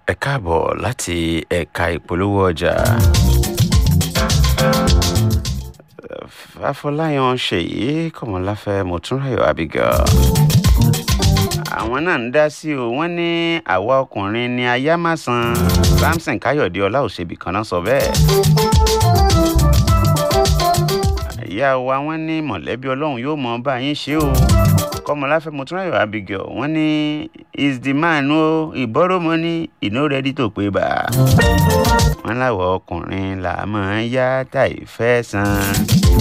ẹ káàbọ̀ láti ẹ̀ka ìpolówó ọjà. Afọláyan Ṣèyí Kọ̀mọ́láfẹ́ Mọ̀túnráyọ̀ Abigail. Àwọn náà ń dá sí o, wọ́n ní àwa ọkùnrin ni aya máa san. Samson Káyọ̀dé Ọláòṣèbí kan náà sọ bẹ́ẹ̀. Ìyá wa wọ́n ní mọ̀lẹ́bí Ọlọ́run yóò mọ bá yín ṣe o. Kọ̀mọ́láfẹ́ Mọ̀túnráyọ̀ Abigail wọ́n ní is the man o he borrow money he no ready to pay back. Wọ́n láwọ̀ ọkùnrin là máa ń yá táì fẹ́ san.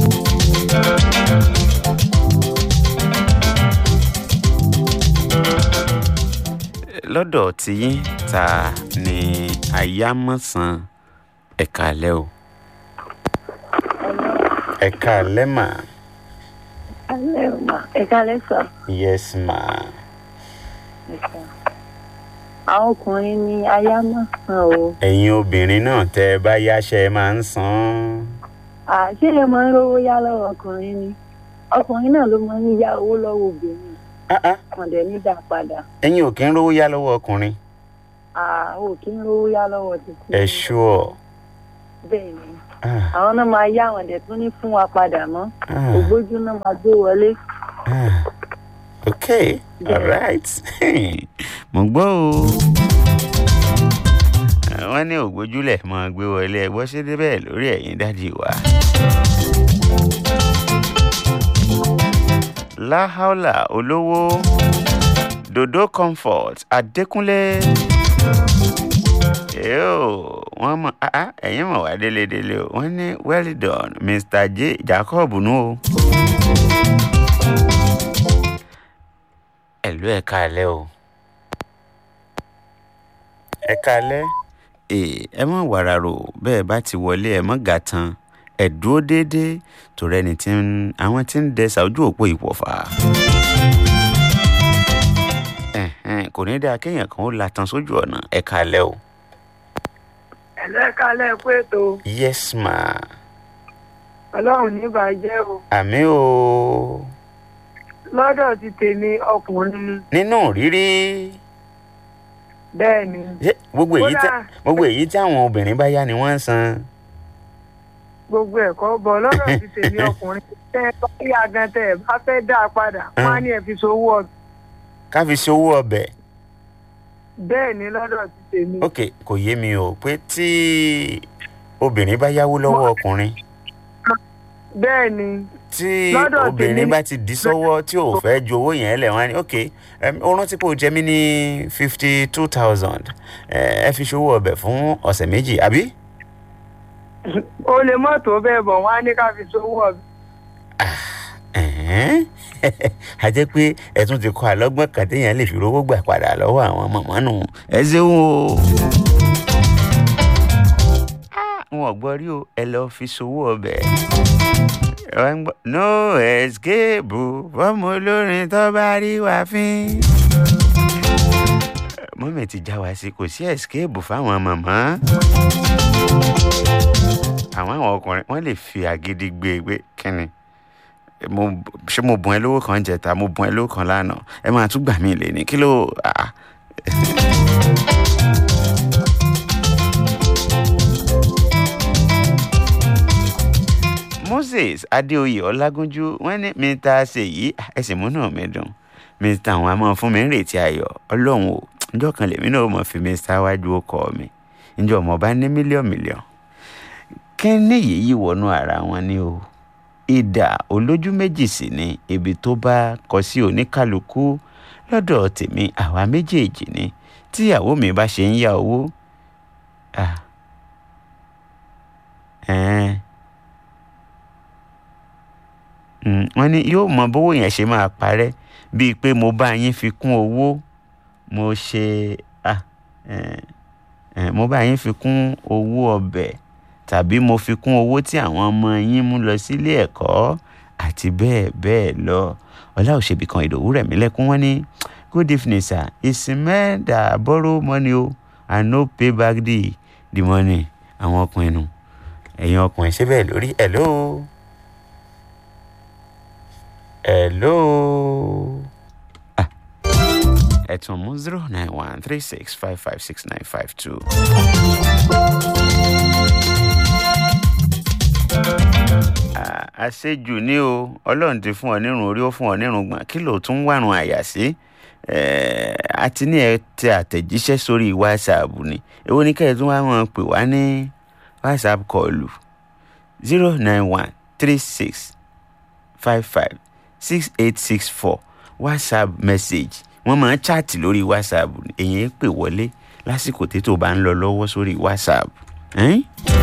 lọ́dọ̀ tiyín ta ni ayámọ̀sán ẹ̀ka alẹ́ o ẹ̀ka alẹ́ mà alẹ́ ò mà ẹ̀ka alẹ́ sọ. yes ma àwọn ọkùnrin ni aya máa san o. ẹ̀yin obìnrin náà tẹ́ ẹ bá yáṣẹ́ máa ń san àṣé ẹ máa ń rówó yá lọ́wọ́ ọkùnrin ni ọkùnrin náà ló máa ń yá owó lọ́wọ́ obìnrin Ah, ah, kan dẹ̀ ní dá padà. ẹ̀yin ò kí ń rówó yá lọ́wọ́ ọkùnrin àwọn ò kí ń rówó yá lọ́wọ́ títí. ẹ ṣúọ̀ bẹ́ẹ̀ ni Ah, àwọn náà máa yá àwọn dẹ̀ tún ní fún wa padà mọ́ ah, ògbójú náà máa gbé wọlé. ah. okay all right mo gbọ́ o wọ́n ní ògbójúlẹ̀ máa gbé wọlé ẹgbọ́ ṣe débẹ̀ lórí ẹ̀yìn dádì wa. láhàólà olówó dodo comfort adékúnlé yóò wọ́n mọ̀ ah, ah, ẹ̀yin mọ̀ wá délédélé o wọ́n ní well done mr j jacob nù o. ẹ̀lú ẹ̀ka alẹ́ o. ẹ̀ka alẹ́. ee ẹ mọ̀ wàràrò bẹ́ẹ̀ bá ti wọlé ẹ mọ̀ gà tán ẹ dúró déédéé torí ẹni tí ń àwọn tí ń dẹsà ojú òpó ìpọ̀fà. Ẹ̀hẹ́n, kò ní dáa kéèyàn kan ó latan sójú ọ̀nà ẹ̀ka alẹ́ o. ẹ̀lẹ́ka lẹ́ẹ̀kú ètò yes ma ọlọ́run ní bàjẹ́ o àmì o lọ́dọ̀ ti tèmi ọkùnrin nínú rírí bẹ́ẹ̀ ni ṣé gbogbo èyí tí Kódà- gbogbo èyí tí àwọn obìnrin bá yá ni wọ́n ń san. gbogbo ẹ̀kọ́ bọ̀ lọ́dọ̀ ti tèmi ọkùnrin tẹ́ ẹ bá rí agan tẹ́ ẹ bá fẹ́ dá a padà wọ́n á ní ẹ fi sowó ọbẹ̀ ká fi ṣe owó ọbẹ̀ bẹ́ẹ̀ ni lọ́dọ̀ ti tèmi ok kò yé mi o pé tí obìnrin bá yáwó lọ́wọ́ ọkùnrin bẹ́ẹ̀ ni tí Lọ́dọ̀ obìnrin tèmi- bá ti dí sọ́wọ́ tí ò fẹ́ ju owó yẹn lẹ̀ wọ́n á ní ok em, ó rántí pé o jẹ mí ní fifty two thousand ẹ fi ṣòwò ọbẹ̀ fún ọ̀sẹ̀ méjì àbí. o lè mọ́tò bẹ́ẹ̀ bọ̀ wọ́n á ní ká fi sowó ọbẹ̀ Ẹ̀hẹ́n. a jẹ́ pé ẹ tún ti kọ́ àlọ́gbọ́n kan téèyàn lè fi rówó gbà padà lọ́wọ́ àwọn mọ̀mọ́ nù. ẹ ṣeun o. Ah, wọn ò gbọ́ rí o ẹ lọ́ọ́ fi ṣòwò ọbẹ̀. Ẹ wá ń gbọ́, no escape fọ́mọ olórin tó bá rí wa fín. mọ́mì ti já wa sí kò sí escape fáwọn màmá. àwọn àwọn ọkùnrin wọ́n lè fi àgídí gbé e pé kínni mo ṣé mo bùn ẹ lówó kan jẹta mo bùn ẹ lówó kan lánàá ẹ máa tún gbà mí lé ní kí ló ah. moses adéoyè ọlágúnjú wọn ní mr ṣèyí ẹsìn múnú mi dùn mr àwọn àmọ fún mi ń retí ayọ̀ ọlọ́run o njọ́ kan lèmi náà mọ̀ fi mr wájú ọkọ mi njọ́ ọmọ bá ní mílíọ̀nù mílíọ̀nù kí ni yìí wọnú ara wọn ni o ìdà olójú méjì sì ni ibi tó bá kọ sí oníkálukú lọ́dọ̀ tèmi àwa méjèèjì ni tíyàwó mi bá ṣe ń yá owó ah, ẹ̀ẹ́n, mm, wọ́n ní yóò mọ bówó yẹn ṣe máa parẹ́ bíi pé mo bá yín fi kún owó mo ṣe ah, ẹ̀ẹ́n, ẹ̀ẹ́n, mo bá yín fi kún owó ọbẹ̀ tàbí mo fi kún owó tí àwọn ọmọ yín mú lọ sílé ẹ̀kọ́ àti bẹ́ẹ̀ bẹ́ẹ̀ lọ ọlá òṣèbí kan ìdòwú rẹ̀ mílẹ̀kùn wọn ní good evening sir it's men that borrow money o and no pay back the the money àwọn ọkùnrin nu ẹ̀yin ọkùnrin ṣé bẹ́ẹ̀ lórí hello hello ẹ tún mú zero nine one three six five five six nine five two. àṣejù ni o ọlọ́run ti fún ọ nírun orí ó fún ọ nírun gbọ̀n kí ló tún wárun àyà sí àti ní ẹ tẹ àtẹ̀jíṣẹ́ sórí whatsapp ni èwo ní kẹ́ẹ̀ tún wá máa pè wá ní whatsapp kọlù zero nine one three six five five six eight six four whatsapp message wọ́n máa ń chaàtì lórí whatsapp èyí pè wọlé lásìkò tí tó bá ń lọ lọ́wọ́ sórí whatsapp. Eh?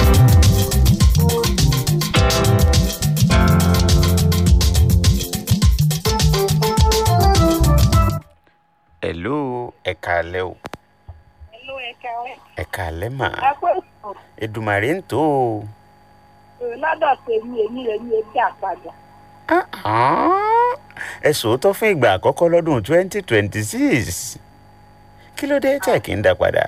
hello ẹ káalẹ́ o Hello, ẹ̀ka rẹ̀. ẹ káalẹ́ mà ẹ pé sùn Èdùmàrè ń tó o. lọ́dọ̀ tèmi èmi èmi èmi àpàdà. ẹ sòótọ́ fún ìgbà àkọ́kọ́ lọ́dún twenty twenty six kí ló dé tẹ̀ kí n dá padà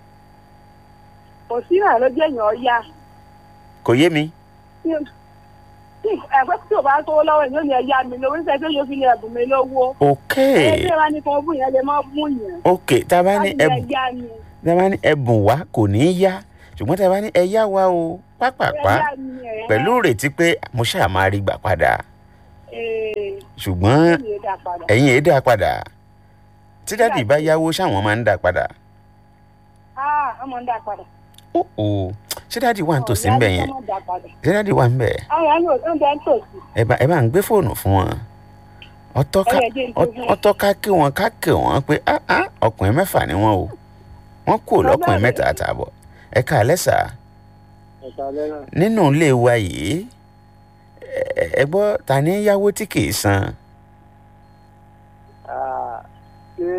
kò sí náà ló jẹ́ èèyàn ọ̀ya. kò yé mi. ẹgbẹ́ tí o bá tó lọ́wọ́ èèyàn ni ẹ̀yà mi lówó nígbà tí yóò fi lè ẹ̀bùn mi lówó. ok ẹgbẹ́ wa ni kan bù yẹn lè má bù yẹn. ok tá a bá ní láti ẹbùn ẹ̀yà mi. tá a bá ní ẹbùn wá kò ní í yá ṣùgbọ́n tá a bá ní ẹ yá wa o pápápá ẹ̀yà mi ẹ̀. pẹ̀lú ìrètí pé mo ṣáà máa rí gbà padà Ee, ṣùgbọ́n èmi ò dá padà. ẹ̀yin èé dá padà tí dádì bá yáwó ṣáwọn máa ń dá padà Ah, ọmọ ń dá padà. ó ó ṣé dádì wà ń tòsí ń bẹ̀ yẹn ọmọ dá padà. ṣé dádì wà ń bẹ̀ àwọn ẹni ò ń bẹ ń tòsí. ẹ bá ẹ bá ń gbé fóònù fún wọn ọtọ́ ká Ẹ yẹ jẹ́ n tó fún wọn. ọtọ́ ká kí wọn ká kí wọn pé ah ah ọkùnrin mẹ́fà ni wọ́n o wọ́n kú lọ́kùnrin Bàbá mẹ́ta rẹ̀. àtààbọ̀ ẹ ká lẹ́sà ẹ̀ka lẹ́nà nínú ilé wa yìí ẹ- ẹ gbọ́ ta ní yáwó tí kì í san ṣé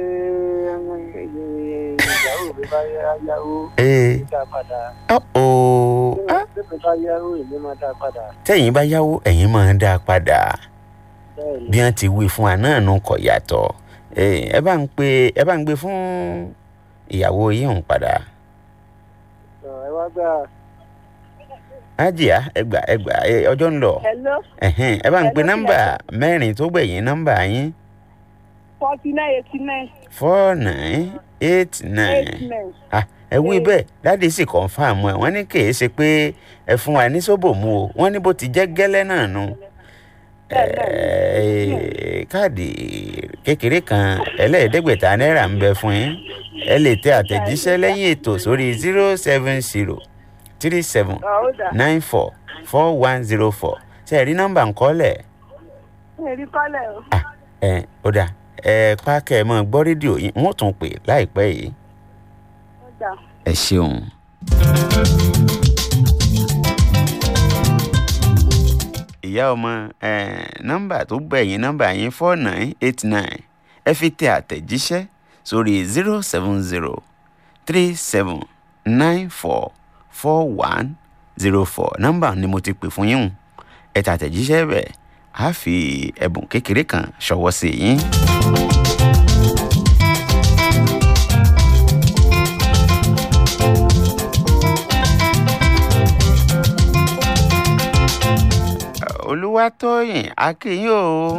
ìyàwó mi bá yá yáwó ee dá padà ọ̀ọ́ ah ṣé mi bá yáwó èmi máa dá padà tẹ́yìn bá yáwó ẹ̀yin máa ń dá a padà bẹ́ẹ̀ ni bí wọ́n ti wí fún wa náà nù kọ̀ yàtọ̀ Ee, ẹ bá ń pe ẹ bá ń gbé fún ìyàwó yìí ń padà Ọ̀, ẹ wá gbà ájìá ẹgbà ẹgbà ẹ, ọjọ́ ń lọ hello ẹ̀hẹ́n, ẹ bá ń pe Hello, nọ́mbà mẹ́rin tó gbẹ̀yìn nọ́mbà yín forty nine eighty nine four nine eight nine eight nine. ah ẹ wí Eight. bẹ́ẹ̀ dáàdi sì kọ́nfàmù ẹ̀ wọ́n ní kì í ṣe pé ẹ fún wa ní sóbò mu o wọ́n ní bó ti jẹ́ gẹ́lẹ́ náà nu Ẹ, káàdì kékeré kan ẹlẹ́ẹ̀ẹ́dẹ́gbẹ̀ta náírà ń bẹ fún yín ẹ lè tẹ àtẹ̀jíṣẹ́ lẹ́yìn ètò sórí zero seven zero three seven ọ̀ ó dà. nine four four one zero four ṣe ẹ rí nọ́mbà ńkọ́lẹ̀ èrí kọ́lẹ̀ o. ẹ ó dà ẹ pákẹ́ ẹ mọ́ gbọ́ rédíò yín wọ́n tún pè láìpẹ́ yìí. ó dà. ẹ ṣeun. ìyá ọmọ eh, nọ́mbà tó gbẹ̀yìn nọ́mbà yín four nine eight nine ẹ fi tẹ àtẹ̀jíṣẹ́ sórí zero seven zero three seven nine four four one zero four nọ́mbà ni mo ti pè fún yín hùn. ẹ tẹ àtẹ̀jíṣẹ́ bẹ̀ á fi ẹ̀bùn kékeré kan ṣọwọ́ sí yín. olúwatóyìn akínyìn o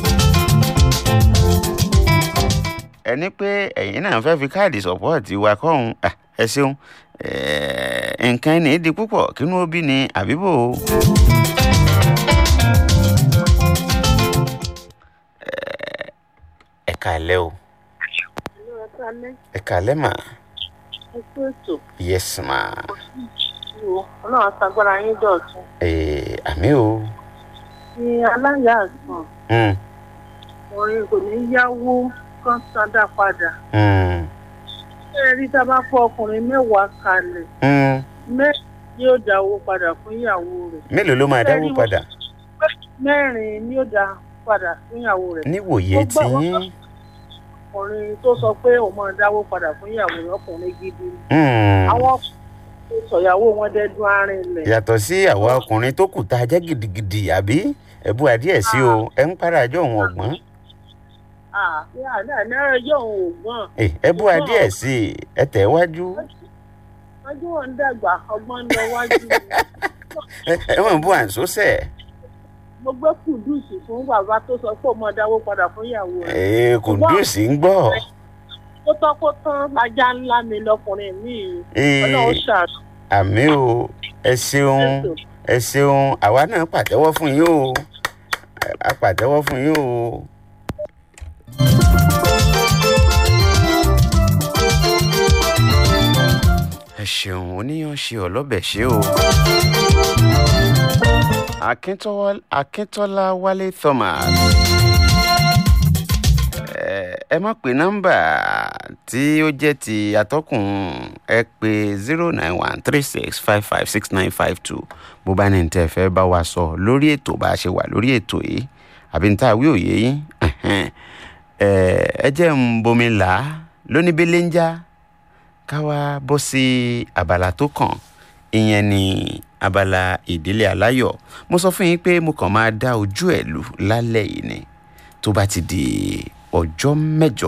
ẹni pé ẹ̀yin náà fẹ́ fi káàdì sọ́pọ́ọ̀tì wa kọ́hún Ah, ẹ ṣeun Eh, nǹkan ẹni di púpọ̀ kínú ó bí ni àbíbò Eh, ẹ kàlẹ́ o ẹ kàlẹ́ mà ẹ kú ètò yes ma ìwò ọlọ́run aṣàgbára yín dọ̀tun. Eh, àmì o ní aláya àgbọ̀n Mm, ọ̀rẹ́ kò ní yáwó kan sádà padà. mm, ṣé ẹ rí tá a bá fọ ọkùnrin mẹ́wàá kalẹ̀ mm. mẹ́rin yóò dá owó padà fún ìyàwó rẹ̀ mélòó ló máa dáwó Bẹ́ẹ̀ni, padà mẹ́rin ni yóò dá padà fún ìyàwó rẹ̀. níwòye Ó gbà tí wọ́n yín. ọkùnrin tó sọ pé òun máa dáwó padà fún ìyàwó rẹ̀ ọkùnrin gidi ni. Mm. àwọn ọkùnrin tó sọ̀yàwó wọn dẹ́dún arìnlẹ̀. yàtọ̀ sí àwa ọkùnrin tó kù tá a jẹ́ gidigidi àbí ẹ̀bù àdíẹ̀ sí o ẹ̀ ń para àjọ òun ọ̀gbọ́n àbí àná náírà yóò òun ògbọ́n. Eh, ẹ̀bù àdíẹ̀ sí i ẹ tẹ̀ wájú ọjọ́ wọn ń dàgbà ọgbọ́n ń lọ wájú ni. ẹ ẹ mọ̀ bú àǹsóṣẹ̀ mo gbé kùdùsì fún bàbá tó sọ pé òun máa dáwó padà fún ìyàwó rẹ̀. ee kùndùsì ń gbọ́ kó tán kó tán ajá ńlá mi lọkùnrin mi Ee, ọlọ́run ṣàánú. àmì o ẹ ṣeun ẹ ṣeun àwa náà pàtẹ́wọ́ fún yín o a pàtẹ́wọ́ fún yín o. ẹ ṣeun oníyan ṣe ọlọ́bẹ̀ ṣe o. Akíntọ́wọ́- akíntọ́lá wálé thomas ẹ- ẹ má pe nọ́mbà tí ó jẹ́ ti atọ́kùn ẹ pé zero nine one three six five five six nine five two bó bá ní tẹ́ ẹ fẹ́ bá wa sọ lórí ètò bá a ṣe wà lórí ètò yìí àbí ní tá a wí òye yín ẹ̀hẹ́n. ẹ ẹ jẹ́ ń bomi là á lóníbélé ń já ká wá bọ́ sí abala tó kàn ìyẹn ni abala ìdílé aláyọ̀ mo sọ fún yín pé mo kàn máa dá ojú ẹ̀ lù lálẹ́ yìí ni tó bá ti di ọjọ́ mẹ́jọ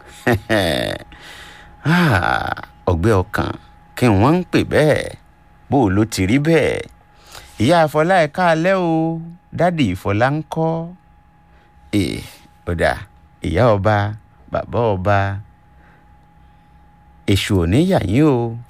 Ah, ọgbẹ́ ọkàn kí wọ́n ń pè bẹ́ẹ̀ bó o ló ti rí bẹ́ẹ̀ ìyá àfọlá ẹ̀ káalẹ́ o dádì ìfọlá ń kọ́ ẹ̀ ọ̀dà ìyá ọba bàbá ọba èṣù ò ní yà yín o